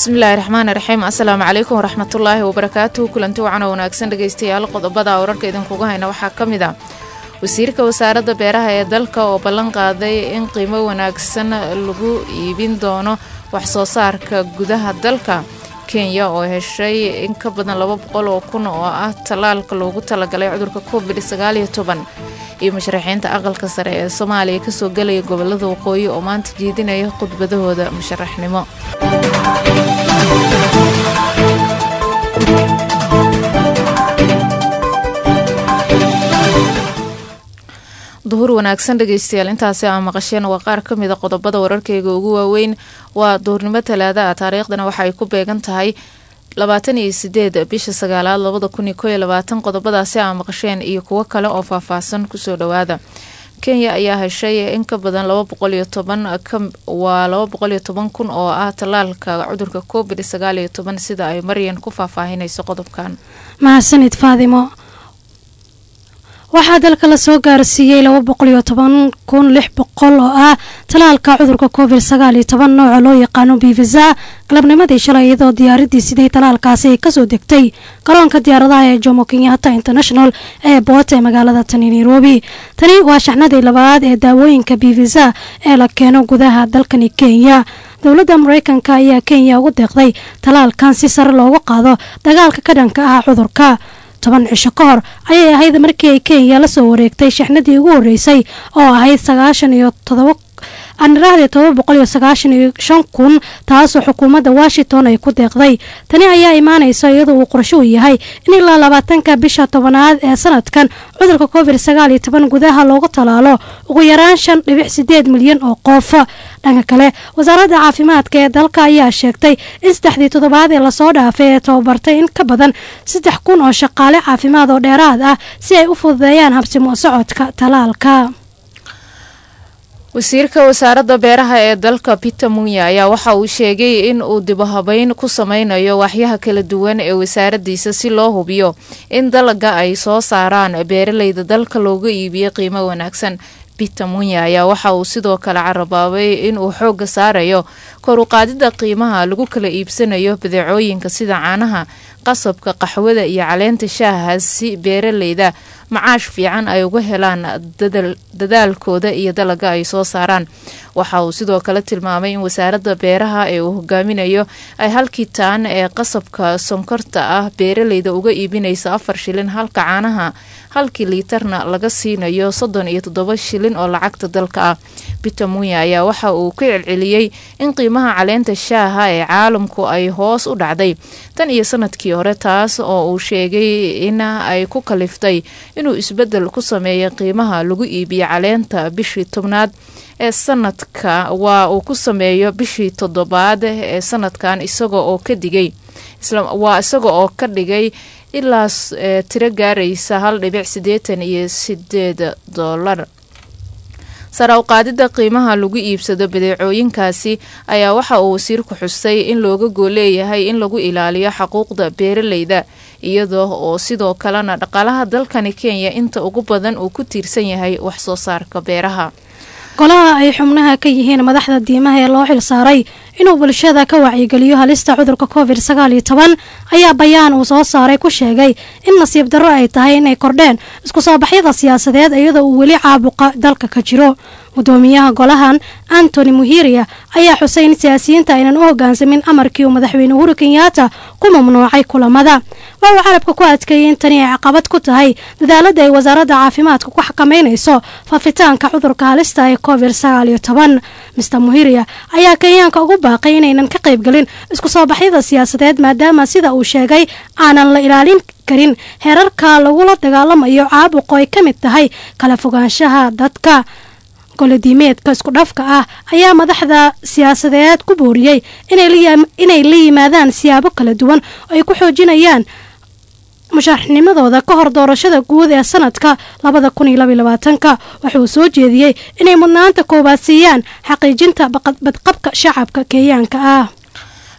bismillaahi raxmaani raxiim assalaamu calaykum waraxmatullaahi wabarakaatuhu kulanti wacan oo wanaagsan dhegeystayaal qodobada wararka idinkuga hayna waxaa ka mid ah wasiirka wasaaradda beeraha ee dalka oo ballan qaaday in qiimo wanaagsan lagu iibin doono wax soo saarka gudaha dalka kenya oo heshay in ka badan laba boqol oo kun oo ah tallaalka loogu talagalay cudurka covid sagaaliyo toban iyo musharaxiinta aqalka sare ee soomaaliya kasoo gelaya gobolada waqooyi oo maanta jeedinaya khudbadahooda musharaxnimo duhur wanaagsan dhegeystayaal intaasi aa maqasheen waa qaar ka mida qodobada wararkeyga ugu waaweyn waa duhurnimo talaada ah taariikhdana waxa ay ku beegan tahay labaatan iyo sideed bisha sagaalaad labada kun iyo koyo labaatan qodobadaasi aa maqasheen iyo kuwo kale oo faahfaahsan kusoo dhawaada kenya ayaa heshay in ka badan laba boqol iyo toban waa laba boqol iyo toban kun oo ah tallaalka cudurka covid sagaal iyo toban sida ay maryan ku faahfaahinayso qodobkan mahadsanid faadimo waxaa dalka lasoo gaarsiiyey laba boqol iyo toban kun lix boqol oo ah talaalka cudurka covid sagaal iyo toban nooca loo yaqaano bivisa galabnimadii shalay iyadoo diyaaradii siday talaalkaasi ay kasoo degtay garoonka diyaaradaha ee jomo kenyatta international ee boot ee magaalada tani nairobi tani waa shaxnadii labaad ee daawooyinka bivisa ee la keeno gudaha dalkani kenya dowladda mareykanka ayaa kenya ugu deeqday talaalkan si sare loogu qaado dagaalka ka dhanka ah cudurka toban cisho ka hor ayay ahayd markii ay kenya lasoo wareegtay shaxnadii ugu horeysay oo ahayd sagaashan iyo todoba aniraahdii todoba boqol iyo sagaashan iyo shan kun taasoo xukuumadda washington ay ku deeqday tani ayaa imaanaysa iyadoo uu qorsho u yahay in ilaa labaatanka bisha tobanaad ee sanadkan cudurka covid sagaal iyo toban gudaha loogu talaalo ugu yaraan shan dhibic sideed milyan oo qof dhanka kale wasaaradda caafimaadka ee dalka ayaa sheegtay in saddexdii toddobaad ee lasoo dhaafay ee tababartay in ka badan saddex kun oo shaqaale caafimaad oo dheeraad ah si ay u fududeeyaan habsimo socodka talaalka wasiirka wasaaradda beeraha ee dalka peter munya ayaa waxa uu sheegay in uu dibahabeyn ku sameynayo waxyaha kala duwan ee wasaaradiisa si loo hubiyo in dalaga ay soo saaraan beeraleyda dalka looga iibiyo qiimo wanaagsan peter munya ayaa waxa uu sidoo kale carabaabay in uu xoogga saarayo kor u qaadida qiimaha lagu kala iibsanayo badeecooyinka sida caanaha qasabka qaxwada iyo caleenta shaaha si beeraleyda macaash fiican ay uga helaan dadaalkooda iyo dalaga ay soo saaraan waxa uu sidoo kale tilmaamay in wasaaradda beeraha ee uu hogaaminayo ay halkii taan ee qasabka sonkorta ah beeraleyda uga iibinayso afar shilin halka caanaha halkii liitarna laga siinayo soddon iyo toddoba shilin oo lacagta dalka ah peter munya ayaa waxa uu ka celceliyey in qiimaha caleenta shaaha ee caalamku ay hoos u dhacday tan iyo sanadkii hore taas oo uu sheegay in ay ku kaliftay inuu isbedel ku sameeyo qiimaha lagu iibiyo caleenta bishii tobnaad ee sanadka waa uu ku sameeyo bishii toddobaad ee sanadkan isaga oo ka digay waa isaga oo ka dhigay ilaa tiro gaaraysa hal dhibic siddeetan iyo sideed doolar sara uqaadida qiimaha lagu iibsado badeecooyinkaasi ayaa waxa uu wasiirku xusay in looga gooleeyahay in lagu ilaaliyo xaquuqda beeraleyda iyadoo oo sidoo kalena dhaqaalaha dalkani kenya inta ugu badan uu ku tiirsan yahay wax soo saarka beeraha golaha ay xubnaha ka yihiin madaxda diimaha ee loo xil saaray inuu bulshada ka wacyigeliyo halista cudurka covid sagaal iyo toban ayaa bayaan uu soo saaray ku sheegay in nasiib darro ay tahay inay kordheen isku soo baxyada siyaasadeed iyadoo uu weli caabuqa dalka ka jiro gudoomiyaha golahan antony muhiria ayaa xusay in siyaasiyiinta aynan u hogaansamin amarkii uu madaxweyne uhuru kenyaata ku mamnuucay kulamada waxa uu carabka ku adkeeyay in tani ay caqabad ku tahay dadaalada ay wasaaradda caafimaadka ku xakameynayso faafitaanka cudurka halista ee covid sagaal iyo toban mister muhiria ayaa kenyaanka ugu baaqay inaynan ka qaybgelin isku soo baxyada siyaasadeed maadaama sida uu sheegay aanan la ilaalin karin heerarka lagula dagaalamayo caabuqo ay ka mid tahay kala fogaanshaha dadka golodiimeedka isku dhafka ah ayaa madaxda siyaasadeed ku booriyey inay la yimaadaan siyaabo kala duwan oo ay ku xoojinayaan musharaxnimadooda ka hor doorashada guud ee sanadka labada kun iyo labaiy labaatanka wuxuu soo jeediyey inay mudnaanta koowaad siiyaan xaqiijinta badqabka shacabka kenyaanka ah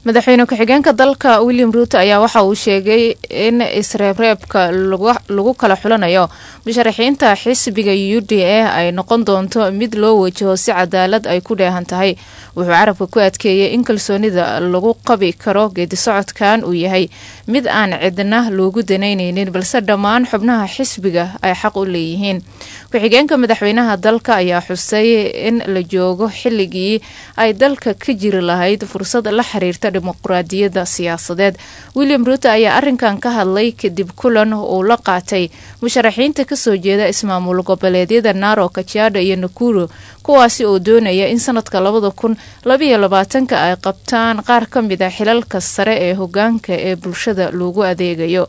madaxweyne ku-xigeenka dalka william ruuto ayaa waxa uu sheegay in isreebreebka lagu kala xulanayo musharaxiinta xisbiga u d a ay noqon doonto mid loo wajaho si cadaalad ay ku dheehan tahay wuxuu carabka ku adkeeyey in kalsoonida lagu qabi karo geedisocodkan uu yahay mid aan cidna loogu danaynaynin balse dhammaan xubnaha xisbiga ay xaq u leeyihiin ku-xigeenka madaxweynaha dalka ayaa xusay in la joogo xilligii ay dalka ka jiri lahayd fursad la xiriirta dimuqraadiyadda siyaasadeed william ruuto ayaa arinkan ka hadlay kadib kulan uu la qaatay musharaxiinta kasoo jeeda ismaamul goboleedyada naro kajiado iyo nakuru kuwaasi oo doonaya in sanadka labada kun labayo labaatanka ay qabtaan qaar ka mid a xilalka sare ee hogaanka ee bulshada loogu adeegayo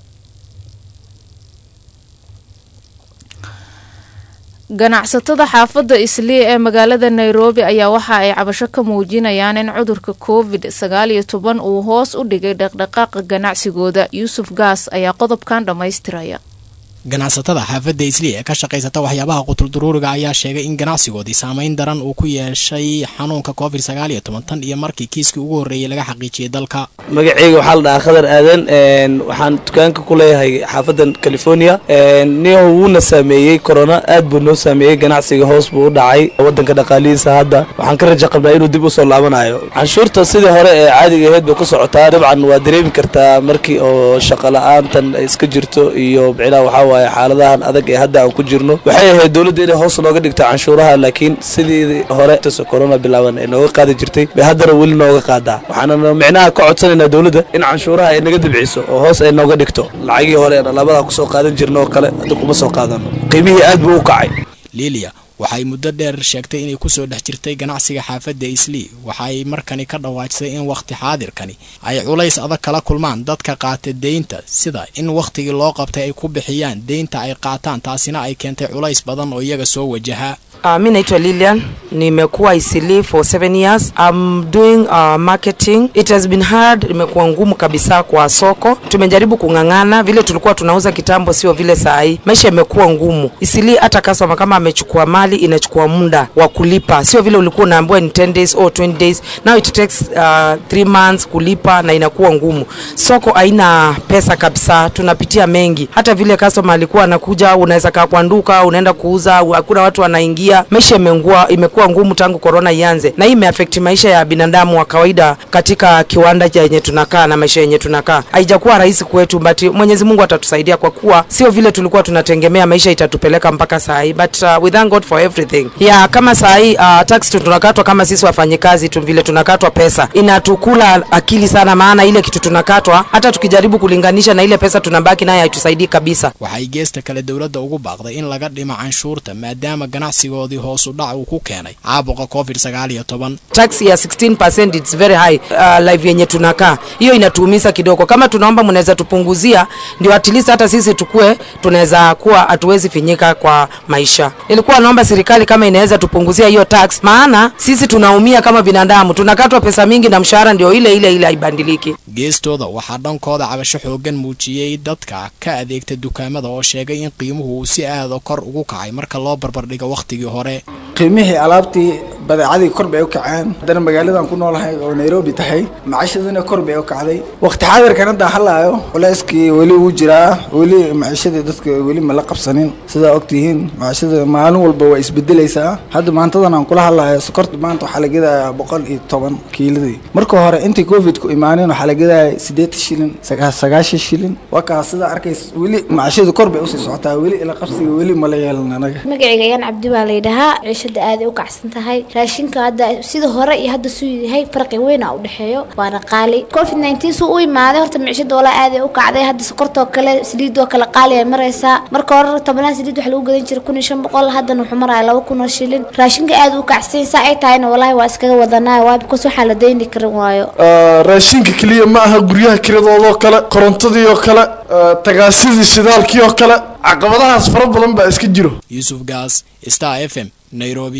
ganacsatada xaafadda islii ee magaalada nairobi ayaa waxa ay cabasho ka muujinayaan in cudurka covid sagaal iyo toban uu hoos u dhigay dhaqdhaqaaqa ganacsigooda yuusuf gaas ayaa qodobkan dhammaystiraya ganacsatada xaafadda islii ee ka shaqaysata waxyaabaha qutulduruuriga ayaa sheegay in ganacsigoodii saameyn daran uu ku yeeshay xanuunka covid sagaal iyo toban tan iyo markii kiiskii ugu horreeyay laga xaqiijiyey dalka magaceyga waxaa la dhahaa khadar aadan waxaan dukaanka ku leeyahay xaafadan california niho wuuna saameeyey corona aad buu noo saameeyey ganacsiga hoos buu u dhacay wadanka dhaqaalihiisa hadda waxaan ka raja qabnaa inuu dib usoo laabanayo canshuurta sidii hore ee caadiga aheyd bay ku socotaa dabcan waa dareemi kartaa markii oo shaqo la-aantan iska jirto iyo micnaha waxaa waaye xaaladahan adag ee hadda aan ku jirno waxay ahayd dowladda inay hoos nooga dhigto canshuuraha laakiin sidii hore corona bilaaban ee nooga qaadi jirtay bay haddana weli nooga qaadaa waxaana micnaha ka codsanaynaa dowladda in canshuuraha ay naga dibciso oo hoos ay nooga dhigto lacagii hore aan alaabada kusoo qaadan jirno oo kale hadda kuma soo qaadano qiimihii aad buu u kacay lilia waxay muddo dheer sheegtay inay kusoo dhex jirtay ganacsiga xaafadda islii waxaay markani ka dhawaajisay in wakhti xaadirkani ay culays adag kala kulmaan dadka qaata deynta sida in wakhtigii loo qabtay ay ku bixiyaan deynta ay qaataan taasina ay keentay culays badan oo iyaga soo wajahaa Uh, mi naitwa Lilian, nimekuwa Isili for seven years. I'm doing uh, marketing. It has been hard, imekuwa ngumu kabisa kwa soko. Tumejaribu kung'ang'ana, vile tulikuwa tunauza kitambo sio vile saa hii. Maisha imekuwa ngumu. Isili hata customer kama amechukua mali inachukua muda wa kulipa, sio vile ulikuwa unaambiwa ni 10 days or 20 days. Now it takes uh, 3 months kulipa na inakuwa ngumu. Soko haina pesa kabisa, tunapitia mengi. Hata vile customer alikuwa anakuja, unaweza kaa kwa nduka, unaenda kuuza, hakuna watu wanaingia maisha imengua, imekuwa ngumu tangu korona ianze, na hii imeafekti maisha ya binadamu wa kawaida katika kiwanda yenye tunakaa na maisha yenye tunakaa. Haijakuwa rahisi kwetu, but Mwenyezi Mungu atatusaidia kwa kuwa sio vile tulikuwa tunategemea maisha itatupeleka mpaka saa hii, but uh, we thank God for everything. Yeah, kama saa hii uh, tax tunakatwa kama sisi wafanyikazi tu vile tunakatwa pesa, inatukula akili sana, maana ile kitu tunakatwa, hata tukijaribu kulinganisha na ile pesa tunabaki nayo haitusaidii kabisa. waxay geesta kale dowladda ugu baaqday in laga dhimo canshuurta maadaama ganacsigoodii hoos u dhac uu ku keenay caabuqa covid sagaal iyo toban tax ya 16% it's very high uh, live yenye tunakaa hiyo inatuumiza kidogo kama tunaomba mnaweza tupunguzia ndio at least hata sisi tukue tunaweza kuwa hatuwezi finyika kwa maisha nilikuwa naomba serikali kama inaweza tupunguzia hiyo tax maana sisi tunaumia kama binadamu tunakatwa pesa mingi na mshahara ndio ile ile ile haibadiliki geestooda waxaa dhankooda cabasho xoogan muujiyey dadka ka adeegta dukaamada oo sheegay in qiimuhu uu si aada kor ugu kacay marka loo barbardhigo wakhtigii hore qiimihii alaabtii badeecadii kor bay u kaceen haddana magaaladan ku noolahay oo nairobi tahay maciishadana kor bay u kacday waqti xaadirkan hadda halaayo culeyskii weli wuu jiraa weli maciishadii dadka weli ma la qabsanin sidaa ogtihiin maciishada maalin walba waa isbedelaysaa hadda maantadan aan kula hadlayo sokorta maanta waxaa la gedayaa boqol iyo toban kiiladii marka hore intii covid ku imaanin waxaa la gedaya siddeetan shilin sagaashan shilin waa kaas sidaa arkays weli maciishadu kor bay usii socotaa weli ila qabsiga weli mala yeelan anaga magacayga ayaan cabdi baa layidhahaa ciishada aaday u kacsan tahay raashinka hadda sida hore iyo hadda suu yahay farqi weyn a u dhexeeyo waana qaali covid nineteen suu u imaaday horta micishada walaa aaday u kacday hadda sokortoo kale saliidoo kale qaali ay maraysaa marka hore tobanaha saliid waxa lagu gadan jiray kun iyo shan boqol haddana wuxuu maraya laba kun oo shilin raashinka aad u kacsan saa ay tahayna walaahi waa iskaga wadanaa waa bikos waxaa la dayni karin waayo raashinka keliya ma aha guryaha kiradoodoo kale korontadii oo kale tagaasidii shidaalkii oo kale caqabadahaas fara badan baa iska jiro yuusuf gaas star f m nairobi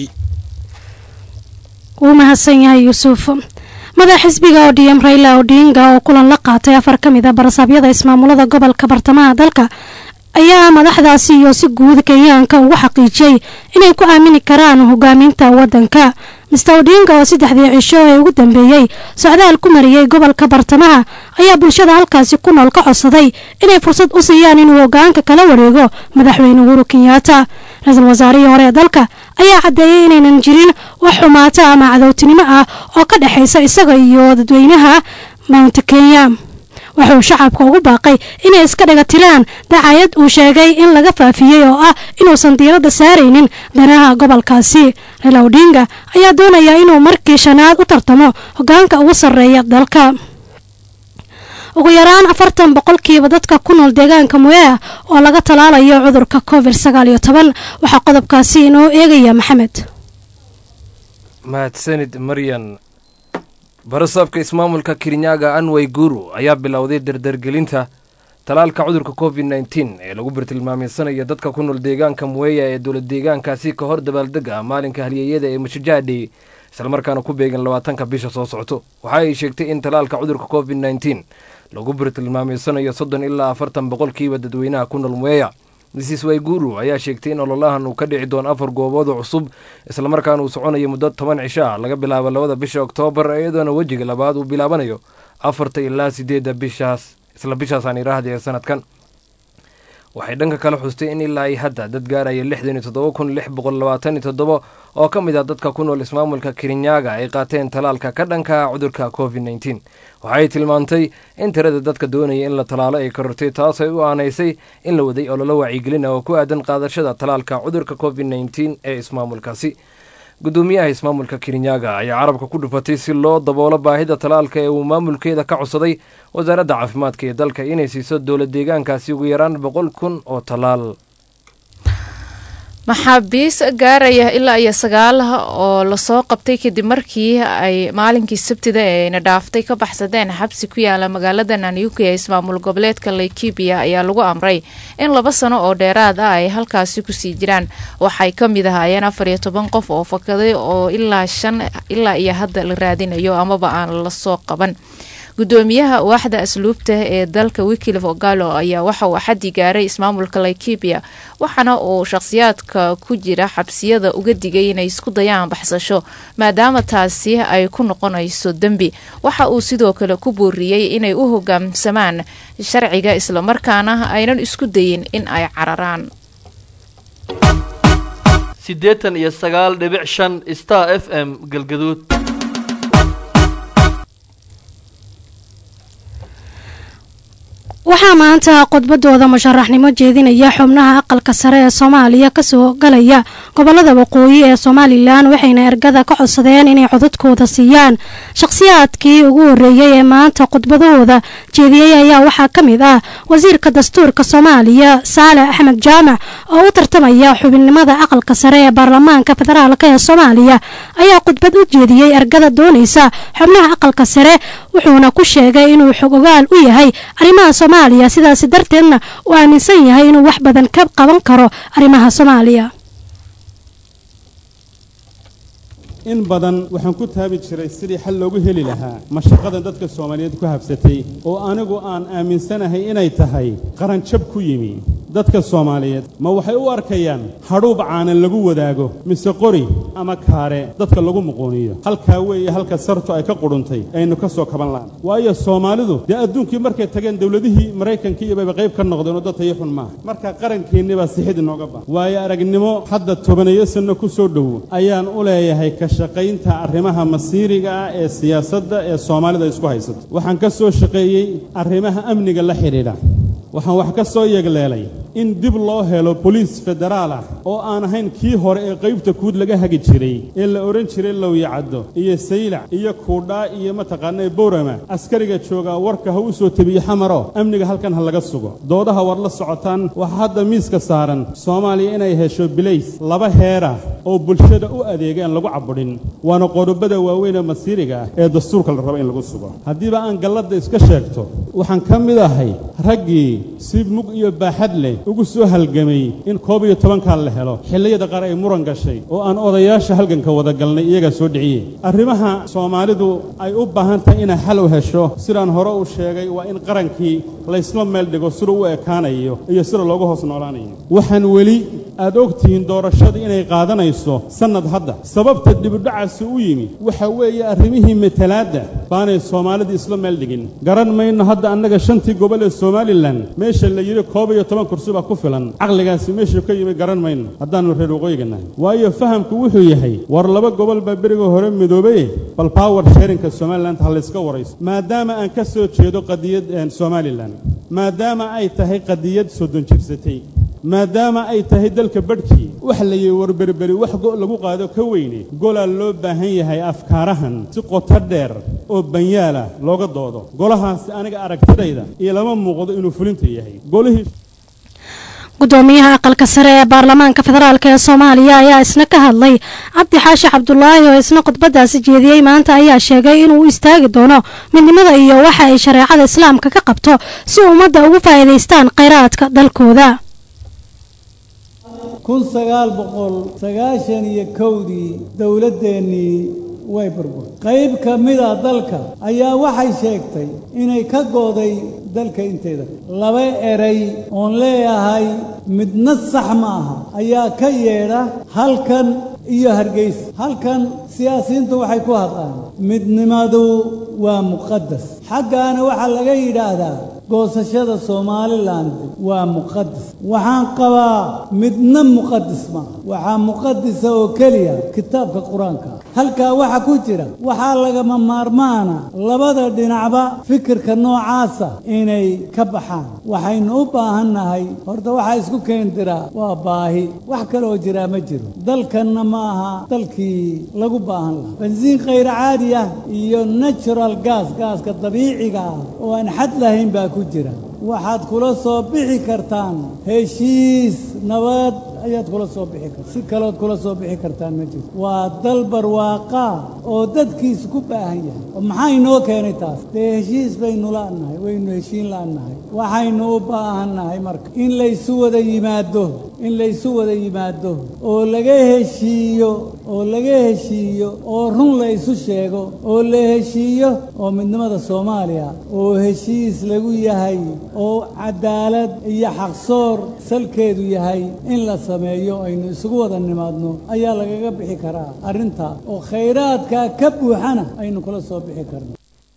wuu mahadsan yahay yuusuf madax xisbiga odm raila odinga oo kulan la qaatay afar ka mid a barasaabyada ismaamulada gobolka bartamaha dalka ayaa madaxdaasi iyo si guud kenyaanka ugu xaqiijiyey inay ku aamini karaan hogaaminta waddanka mister odinga oo saddexdii cisho ee ugu dambeeyey socdaal ku mariyey gobolka bartamaha ayaa bulshada halkaasi ku nool ka codsaday inay fursad u siiyaan inuu hogaanka kala wareego madaxweyne uhuru kenyaata ra-iisul wasaarihii hore ee dalka ayaa caddeeyey inaynan jirin wax xumaata ama cadowtinimo ah oo ka dhexaysa isaga iyo dadweynaha mount kenya wuxuu shacabka ugu baaqay inay iska dhiga tiraan dacayad uu sheegay in laga faafiyey oo ah inuusan diiradda saaraynin danaha gobolkaasi raila odinga ayaa doonaya inuu markii shanaad u tartamo hogaanka ugu sarreeya dalka ugu yaraan afartan boqolkiiba dadka ku nool deegaanka moya oo laga talaalayo cudurka covid sagaal iyo toban waxaa qodobkaasi inoo eegaya maxamed mahadsanid maryan barasaabka ismaamulka kirinyaga anway guru ayaa bilowday dardargelinta talaalka cudurka covid nteen ee lagu bartilmaameysanaya dadka ku nool deegaanka muweya ee dowlad deegaankaasi ka hor dabaaldega maalinka halyeeyada ee mashajadhi islamarkaana ku beegan labaatanka bisha soo socto waxa ay sheegtay in talaalka cudurka covid nteen lagu bartilmaameysanayo soddon ilaa afartan boqolkiiba dadweynaha ku nool muweya mrs wayguru ayaa sheegtay in ololahan uu ka dhici doono afar goobood oo cusub islamarkaana uu soconayo muddo toban cisho ah laga bilaabo labada bisha oktoobar iyadoona wejiga labaad uu bilaabanayo afarta ilaa sideedda bishaas isla bishaasaan iraahda ee sanadkan waxay dhanka kale xustay in ilaa ay hadda dad gaaraya lixdan iyo toddoba kun lix boqol labaatan iyo toddoba oo ka mid ah dadka ku nool ismaamulka kirinyaga ay qaateen talaalka ka dhanka cudurka covid nteen waxay tilmaantay in tirada dadka doonaya in la talaalo ay korortay taas ay u aanaysay in la waday ololo wacyigelina oo ku aadan qaadashada talaalka cudurka covid nteen ee ismaamulkaasi gudoomiyaha ismaamulka kirinyaga ayaa carabka ku dhufatay si loo daboolo baahida talaalka ee uu maamulkeeda ka codsaday wasaaradda caafimaadka ee dalka inay siiso dowlad deegaankaasi ugu yaraan boqol kun oo talaal maxaabiis gaaraya ilaa iyo sagaal oo lasoo qabtay kadib markii ay maalinkii sabtida eena dhaaftay ka baxsadeen xabsi ku yaala magaalada nanyuki ee ismaamul goboleedka laikibia ayaa lagu amray in laba sano oo dheeraad ah ay halkaasi kusii jiraan waxay ka mid ahaayeen afar iyo toban qof oo fakaday oo ilaa shan ilaa iyo hadda la raadinayo amaba aan lasoo qaban gudoomiyaha waaxda asluubta ee dalka wikilif ogalo ayaa waxa uu xaddi gaaray ismaamulka laikibia waxaana uu shaqhsiyaadka ku jira xabsiyada uga digay inay isku dayaan baxsasho maadaama taasi ay ku noqonayso dembi waxa uu sidoo kale ku booriyey inay u hogaamsamaan sharciga islamarkaana aynan isku dayin in ay cararaan siddeetan iyo sagaal dhibic shan star f m galgaduud waxaa maanta khudbadooda musharaxnimo jeedinaya xubnaha aqalka sare ee soomaaliya kasoo galaya gobolada waqooyi ee somalilan waxayna ergada ka codsadeen inay codadkooda siiyaan shaqhsiyaadkii ugu horeeyay ee maanta khudbadahooda jeediyey ayaa waxaa ka mid ah wasiirka dastuurka soomaaliya saale axmed jaamac oo u tartamaya xubinnimada aqalka sare ee baarlamaanka federaalk ee soomaaliya ayaa khudbad u jeediyey ergada doonaysa xubnaha aqalka sare wuxuuna ku sheegay inuu xog ogaal u yahay arrimaha soomaaliya sidaasi darteedna uu aaminsan yahay inuu wax badan ka qaban karo arrimaha soomaaliya in badan waxaan ku taabi jiray sidii xal loogu heli lahaa mashaqadan dadka soomaaliyeed ku habsatay oo anigu aan aaminsanahay inay tahay qaranjab ku yimi dadka soomaaliyeed ma waxay u arkayaan hadhuub caanan lagu wadaago mise qori ama kaare dadka lagu muquuniyo halkaa weeye halka sartu ay ka qudhuntay aynu ka soo kaban lahan waayo soomaalidu dee adduunkii markay tageen dowladihii maraykanka iyo bayba qayb ka noqdeen oo dad tayo xun maaha marka qarankeennibaa sixid inooga bahan waayo aragnimo hadda tobaneeyo sanno ku soo dhowo ayaan u leeyahay ka shaqaynta arrimaha masiiriga ah ee siyaasadda ee soomaalida isku haysato waxaan ka soo shaqeeyey arrimaha amniga la xidhiidha waxaan wax ka soo yeegleelay in dib loo helo boliis federaal ah oo aan ahayn kii hore ee qaybta kuud laga hagi jiray ee la odhan jiray lowyacaddo iyo saylac iyo kuudhaa iyo mataqaanaa bowrama askariga joogaa warka ha u soo tebiye xamaro amniga halkan ha laga sugo doodaha war la socotaan waxaa hadda miiska saaran soomaaliya inay hesho bilays laba heera oo bulshada u adeegaan lagu cabudhin waana qodobada waaweyn ee masiiriga ah ee dastuurka la rabo in lagu sugo haddiiba aan galladda iska sheegto waxaan ka mid ahay raggii si mug iyo baaxad leh ugu soo halgamay in koob iyo tobankan la helo xilliyada qaar ay muran gashay oo aan odayaasha halganka wada galnay iyagaa soo dhiciyey arrimaha soomaalidu ay u baahan tahay inay xal u hesho sidaan hore u sheegay waa in qarankii laysla meel dhigo sida u ekaanayo iyo sida loogu hoos noolaanayo waxaan weli aad ogtihiin doorashada inay qaadanayso sannad hadda sababta dibudhacaasi u yimi waxa weeye arrimihii matalaadda baanay soomaalida isla meel dhigin garan mayno hadda annaga shantii gobol ee somalilan meesha la yidhi koob iyo toban kursi baa ku filan caqligaasi meeshuu ka yimi garan mayno haddaannu reer waqooyiga nahay waayo fahamku wuxuu yahay war laba gobol baa beriga hore midoobaye bal power sharinka somaliland ha layska warayso maadaama aan ka soo jeedo qadiyad somalilan maadaama ay tahay qadiyad soddon jirsatay maadaama ay tahay dalka badhkii wax la yihi warberberi wax lagu qaado ka weyne golaa loo baahan yahay afkaarahan si qoto dheer oo banyaala looga doodo golahaasi aniga aragtidayda iyo lama muuqdo inuu fulinta yahay golihii gudoomiyaha aqalka sare ee baarlamaanka federaalk ee soomaaliya ayaa isna ka hadlay cabdi xaashi cabdulaahi oo isna khudbadaasi jeediyey maanta ayaa sheegay inuu u istaagi doono midnimada iyo waxa ay shareecada islaamka ka qabto si ummadda ugu faa'iidaystaan khayraadka dalkooda kun sagaal boqol sagaashan iyo kowdii dowladdeennii way burburtay qayb ka mida dalka ayaa waxay sheegtay inay ka gooday dalka inteeda laba eray oon leeyahay midna sax ma aha ayaa ka yeedha halkan iyo hargeysa halkan siyaasiyiintu waxay ku hadlaan midnimadu waa muqadas xaggaana waxaa laga yidhaahdaa goosashada somalilan waa muqadas waxaan qabaa midna muqadas maaha waxaa muqadisa oo keliya kitaabka qur-aanka halkaa waxa ku jira waxaa lagama maarmaana labada dhinacba fikirka noocaasa inay ka baxaan waxaynu u baahan nahay horta waxaa isku keendiraa waa baahi wax kale oo jiraa ma jiro dalkanna ma aha dalkii lagu baahan lahaa bensiin khayr caadi ah iyo natural gas gaaska dabiiciga ah oo aan xad lahayn baa ku jira waxaad kula soo bixi kartaan heshiis nabad ayaad kula soo bixi karta si kalood kula soo bixi kartaan ma jirto waa dal barwaaqaa oo dadkiisu ku baahan yahay oo maxaa inoo keenay taas dee heshiis baynu la'nahay waynu heshiin la'nahay waxaynu u baahan nahay marka in laysu wada yimaado in laysu wada yimaado oo laga heshiiyo oo laga heshiiyo oo run la isu sheego oo la heshiiyo oo midnimada soomaaliya oo heshiis lagu yahay oo cadaalad iyo xaqsoor salkeedu yahay in la sameeyo aynu isugu wada nimaadno ayaa lagaga bixi karaa arrintaa oo khayraadka ka buuxana aynu kula soo bixi karno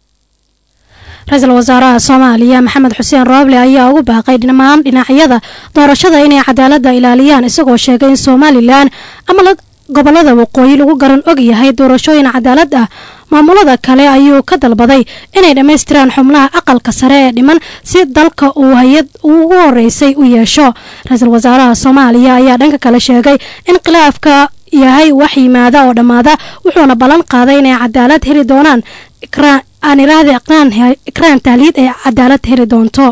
ra-iisul wasaaraha soomaaliya maxamed xuseen rooble ayaa ugu baaqay dhammaan dhinacyada doorashada inay cadaaladda ilaaliyaan isagoo sheegay in somalilan ama gobolada waqooyi lagu garan og yahay doorashooyin cadaalad ah maamulada kale ayuu ka dalbaday inay dhammaystiraan xubnaha aqalka sare ee dhiman si dalka uu hay-ad ugu horeysay u yeesho ra-iisul wasaaraha soomaaliya ayaa dhanka kale sheegay in khilaafka yahay wax yimaada oo dhammaada wuxuuna ballan qaaday inay cadaalad heli doonaan aan iraahda ikraan tahliid ay cadaalad heli doonto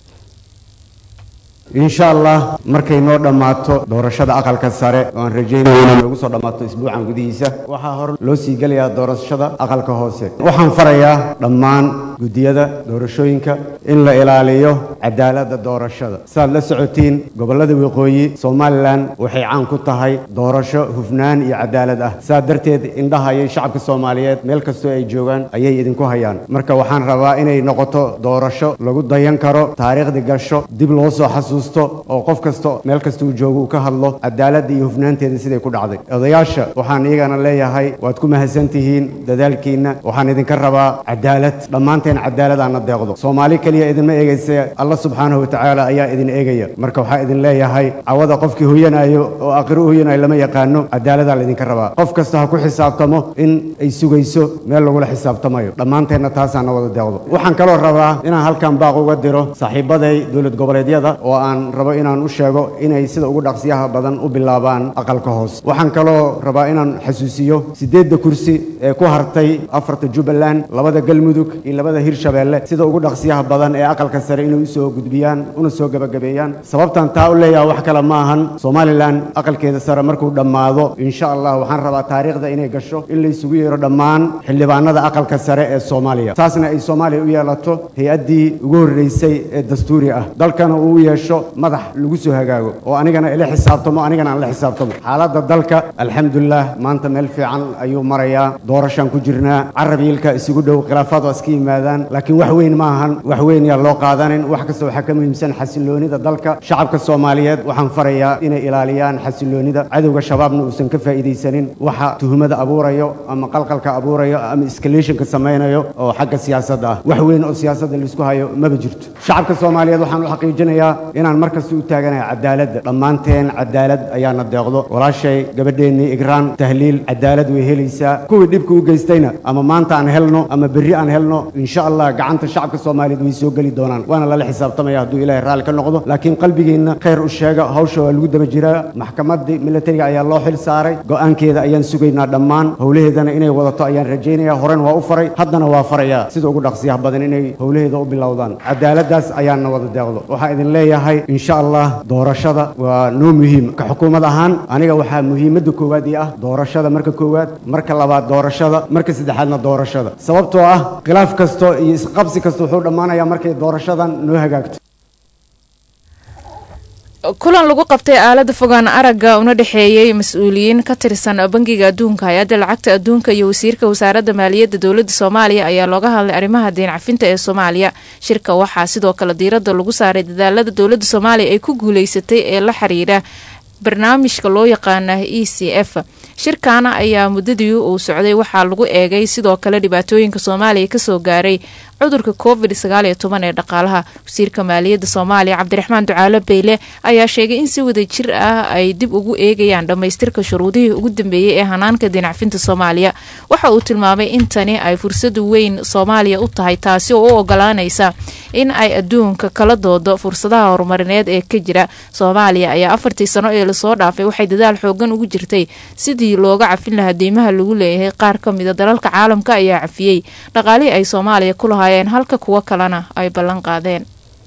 insha allah markay noo dhammaato doorashada aqalka sare oo aan rajaynayo inay noogu soo dhammaato isbuucan gudihiisa waxaa hor loo sii gelayaa doorashada aqalka hoose waxaan farayaa dhammaan guddiyada doorashooyinka in la ilaaliyo cadaaladda doorashada saaad la socotiin gobollada waqooyi somalilan waxay caan ku tahay doorasho hufnaan iyo cadaalad ah saa darteed indhaha ayay shacabka soomaaliyeed meel kastoo ay joogaan ayay idinku hayaan marka waxaan rabaa inay noqoto doorasho lagu dayan karo taariikhdi gasho dib loo soo xasuusto oo qof kasta meel kasta uu joogo uu ka hadlo cadaaladda iyo hufnaanteeda siday ku dhacday odayaasha waxaan iyagana leeyahay waad ku mahadsan tihiin dadaalkiinna waxaan idinka rabaa cadaalad dhammaanteen cadaalad aana deeqdo soomaali keliya idinma eegaysa allah subxaanahu watacaala ayaa idin eegaya marka waxaa idin leeyahay cawada qofkii huyanayo oo aqri u huyanayo lama yaqaano cadaaladaa laydinka rabaa qof kasta ha ku xisaabtamo in ay sugayso meel lagula xisaabtamayo dhammaanteenna taasaana wada deeqdo waxaan kaloo rabaa inaan halkan baaq uga diro saaxiibaday dowlad goboleedyada oo aan rabo inaan u sheego inay sida ugu dhaqsiyaha badan u bilaabaan aqalka hoos waxaan kaloo rabaa inaan xasuusiyo siddeedda kursi ee ku hartay afarta jubbaland labada galmudug iyo labada goboleedyada hirshabeelle sida ugu dhaqsiyaha badan ee aqalka sare inay u soo gudbiyaan una soo gebagabeeyaan sababtan taa u leeyaha wax kale ma ahan somalilan aqalkeeda sare markuu dhammaado insha allah waxaan rabaa taariikhda inay gasho in la isugu yeero dhammaan xildhibaanada aqalka sare ee soomaaliya taasna ay soomaaliya u yeelato hay-addii ugu horreysay ee dastuuri ah dalkana uu u yeesho madax lagu soo hagaago oo anigana ila xisaabtamo anigana aan la xisaabtamo xaaladda dalka alxamdulilah maanta meel fiican ayuu marayaa doorashaan ku jirnaa carab yiilka isugu dhow khilaafaad waa iska yimaadaan laakiin wax weyn ma ahan wax weyn yaa loo qaadanin wax kasta waxaa ka muhiimsan xasiloonida dalka shacabka soomaaliyeed waxaan farayaa inay ilaaliyaan xasiloonida cadowga shabaabna uusan ka faa'iidaysanin waxa tuhumada abuurayo ama qalqalka abuurayo ama escalationka samaynayo oo xagga siyaasadda ah wax weyn oo siyaasadda laisku hayo maba jirto shacabka soomaaliyeed waxaan u xaqiijinayaa inaan markasta u taaganahay cadaaladda dhammaanteen cadaalad ayaana deeqdo walaashay gabadheennii igraan tahliil cadaalad way helaysaa kuwii dhibka u geystayna ama maanta aan helno ama berri aan helno insha allah gacanta shacabka soomaaliyeed way soo geli doonaan waana lala xisaabtamaya hadduu ilaahay raalli ka noqdo laakiin qalbigeenna khayr u sheega hawsha waa lagu daba jiraa maxkamaddii militariga ayaa loo xil saaray go'aankeeda ayaan sugaynaa dhammaan howlaheedana inay wadato ayaan rajaynayaa horen waa u faray haddana waa farayaa sida ugu dhaqsiyaha badan inay howlaheeda u bilowdaan cadaaladdaas ayaana wada deeqdo waxaa idin leeyahay insha allah doorashada waa noo muhiim ka xukuumad ahaan aniga waxaa muhiimadda koowaad ii ah doorashada marka koowaad marka labaad doorashada marka saddexaadna doorashada sababtoo ah khilaaf kasto iyo isqabsi kasta wuxuu dhammaanayaa markay doorashadan noo hagaagto kulan lagu qabtay aalada fogaan aragga una dhexeeyey mas-uuliyiin ka tirsan bangiga adduunka hay-adda lacagta adduunka iyo wasiirka wasaaradda maaliyadda dowladda soomaaliya ayaa looga hadlay arrimaha deen cafinta ee soomaaliya shirka waxaa sidoo kale diiradda lagu saaray dadaalada dowladda soomaaliya ay ku guuleysatay ee la xiriira barnaamijka loo yaqaana e c f shirkaana ayaa muddadii uu socday waxaa lagu eegay sidoo kale dhibaatooyinka soomaaliya kasoo gaaray cudurka covid sagaaliyo toban ee dhaqaalaha wasiirka maaliyadda soomaaliya cabdiraxmaan ducaalo beyle ayaa sheegay in si wada jir ah ay dib ugu eegayaan dhammaystirka shuruudihii ugu dambeeyey ee hanaanka dinacfinta soomaaliya waxa uu tilmaamay in tani ay fursad weyn soomaaliya u tahay taasi oo u ogolaanaysa in ay adduunka kala doodo fursadaha horumarineed ee ka jira soomaaliya ayaa afartii sano ee lasoo dhaafay waxay dadaal xoogan ugu jirtay sidii looga cafin lahaa deymaha lagu leeyahay qaar ka mida dalalka caalamka ayaa cafiyey dhaqaalihii ay soomaaliya ku lahaayeen halka kuwo kalena ay ballan qaadeen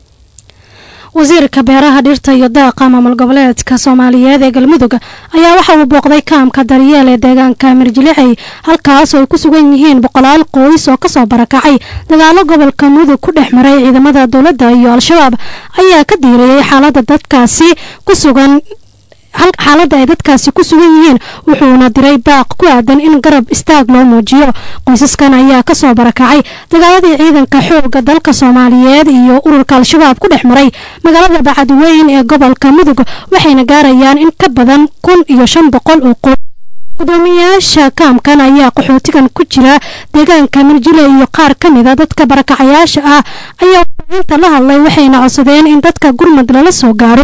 wasiirka beeraha dhirta iyo daaqa maamul goboleedka soomaaliyeed ee galmudug ayaa waxa uu booqday kaamka daryeel ee deegaanka mirjilixey halkaas oo ay ku sugan yihiin boqolaal qoys oo kasoo barakacay dagaalo gobolka mudug ku dhex maray ciidamada dowladda iyo al-shabaab ayaa ka diiriyey xaalada dadkaasi ku sugan xaaladda ay dadkaasi ku sugan yihiin wuxuuna diray baaq ku aadan in garab istaag loo muujiyo qoysaskan ayaa kasoo barakacay dagaaladii ciidanka xooga dalka soomaaliyeed iyo ururka al-shabaab ku dhex maray magaalada bacadweyn ee gobolka mudug waxayna gaarayaan in ka badan kun iyo shan boqol oo qoys gudoomiyayaasha kaamkan ayaa qaxootigan ku jira deegaanka mirjile iyo qaar ka mida dadka barakacayaasha ah ayaa inta la hadlay waxayna codsadeen in dadka gurmad lala soo gaaro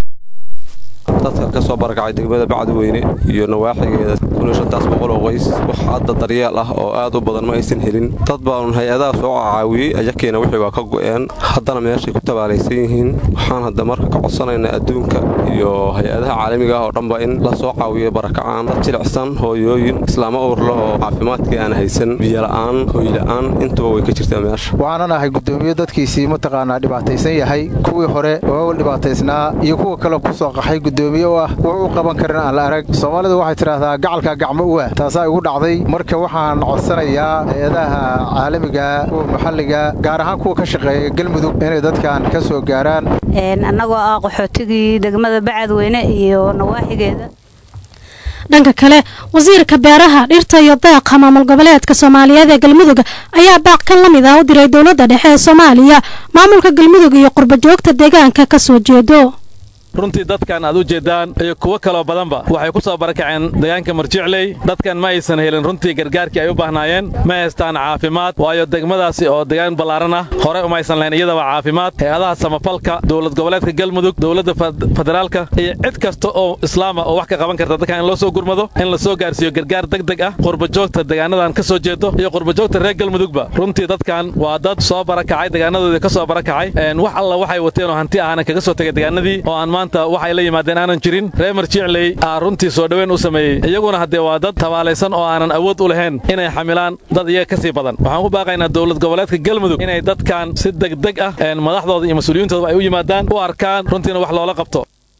dadka ka soo barakacay degmada bacdweyne iyo nawaaxigeeda kun iyo shantaas boqol oo qoys wax hadda daryeel ah oo aad u badan ma aysan helin dad baanun hay-adaha soo caawiyey ayakeena wixii waa ka go'een haddana meeshay ku tabaalaysan yihiin waxaan hadda marka ka codsanaynaa adduunka iyo hay-adaha caalamiga ah oo dhanba in la soo caawiyo barakacaan dad jilicsan hooyooyin islaamo uurla oo caafimaadkii aan haysan biyola'aan hooyla'aan intuba way ka jirtaa meesha waxaanan ahay gudoomiye dadkiisii mataqaanaa dhibaataysan yahay kuwii hore oo dhibaataysnaa iyo kuwa kale kusoo qaxay gudoomiye u ah wax u qaban karin aan la arag soomaalidu waxay tidhaahdaa gacalka gacmo u ah taasaa igu dhacday marka waxaan codsanayaa hay-adaha caalamiga kuwa maxalliga gaar ahaan kuwa ka shaqeeya galmudug inay dadkan ka soo gaaraan annagoo ah qaxootigii degmada bacadweyne iyo nawaaxigeeda dhanka kale wasiirka beeraha dhirta iyo daaqa maamul goboleedka soomaaliyeed ee galmudug ayaa baaq kan la mid ah u diray dowladda dhexe ee soomaaliya maamulka galmudug iyo qurbajoogta deegaanka ka soo jeedo runtii dadkan aad u jeeddaan iyo kuwo kaloo badanba waxay ku soo barakaceen deegaanka marjicley dadkan ma aysan helin runtii gargaarkii ay u baahnaayeen ma haystaan caafimaad waayo degmadaasi oo deegaan ballaaran ah hore uma aysan lahayn iyadaba caafimaad hay-adaha samafalka dowlad goboleedka galmudug dowladda federaalka iyo cid kasta oo islaama oo wax ka qaban karta dadkan in loo soo gurmado in la soo gaarsiiyo gargaar degdeg ah qurbajoogta deegaanadan ka soo jeedo iyo qurbajoogta reer galmudugba runtii dadkan waa dad soo barakacay deegaanadoodii ka soo barakacay wax alla waxay wateen oo hanti ahana kaga soo tegay deegaanadii oo aan maanta waxay la yimaadeen aanan jirin reer marjicley aa runtii soo dhoweyn u sameeyey iyaguna haddee waa dad tabaalaysan oo aanan awood u lahayn inay xamilaan dad iyaga ka sii badan waxaan ku baaqaynaa dowlad goboleedka galmudug inay dadkan si degdeg ah madaxdooda iyo mas-uuliyiintooda ay u yimaadaan u arkaan runtiina wax loola qabto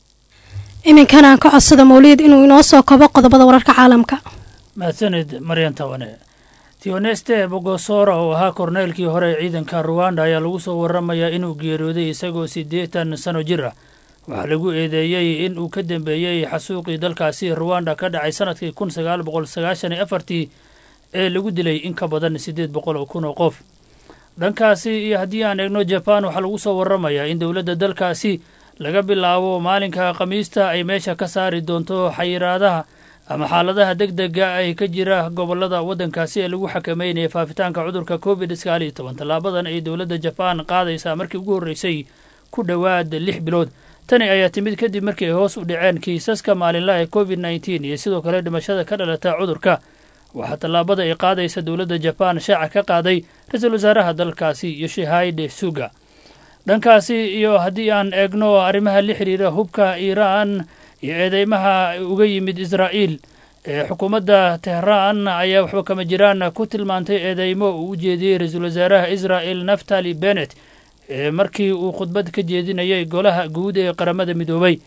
iminkana aan ka codsada mawlid inuu inoo soo kobo qodobada wararka caalamka mahadsanid maryan tawane tioneste bogosora oo ahaa korneylkii hore ee ciidanka ruwanda ayaa lagu soo waramayaa inuu geeriyooday isagoo siddeetan sano jir ah waxaa lagu eedeeyey in uu ka dambeeyey xasuuqii dalkaasi ruwanda ka dhacay sanadkii kun sagaal boqol sagaashan iyo afartii ee lagu dilay in ka badan siddeed boqol oo kun oo qof dhankaasi iyo haddii aan eegno jaban waxaa lagu soo waramayaa in dowladda dalkaasi laga bilaabo maalinka khamiista ay meesha ka saari doonto xayiraadaha ama xaaladaha deg dega ay ka jira gobolada waddankaasi ee lagu xakameynaya faafitaanka cudurka covid sagaal iyo toban tallaabadan ay dowladda jabaan qaadaysaa markii ugu horreysay ku dhowaad lix bilood tani ayaa timid kadib markii ay hoos u dhaceen kiisaska maalinlaha ee covid nneteen iyo sidoo kale dhimashada ka dhalata cudurka waxaa tallaabada ay qaadaysa dowladda jabaan shaaca ka qaaday ra-iisul wasaaraha dalkaasi yoshihide suga dhankaasi iyo haddii aan eegno arrimaha la xidhiira hubka iiraan iyo eedeymaha uga yimid israa'iil ee xukuumadda tehraan ayaa waxba kama jiraan ku tilmaantay eedeymo uu u jeediyey ra-iisul wasaaraha israa'el naftali bennet ee markii uu khudbad ka jeedinayay golaha guud ee qaramada midoobay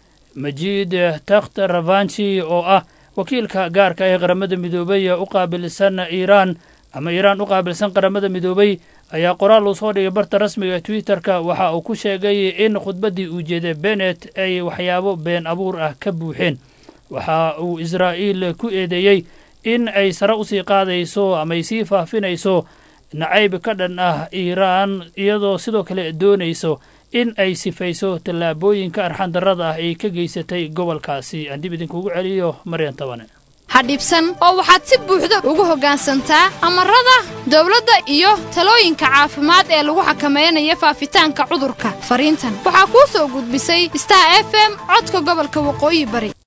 majiid takht ravanchi oo ah wakiilka gaarka ee qaramada midoobay u qaabilsan iiraan ama iiraan u qaabilsan qaramada midoobay ayaa qoraal uu soo dhigay barta rasmiga ee twitter-ka waxa uu ku sheegay in khudbaddii uu jeeday bennet ay waxyaabo been abuur ah ka buuxeen waxa uu israa'iil ku eedeeyey in ay sare usii qaadayso ama ay sii faafinayso nacayb ka dhan ah iiraan iyadoo sidoo kale doonayso in ay sifayso tallaabooyinka arxandarrada ah ay ka geysatay gobolkaasi aan dib idinkugu celiyo maryan tabane ha dhibsan oo waxaad si buuxda ugu hoggaansantaa amarada dawladda iyo talooyinka caafimaad ee lagu xakamaynayo faafitaanka cudurka fariintan waxaa kuu soo gudbisay star f m codka gobolka waqooyi bari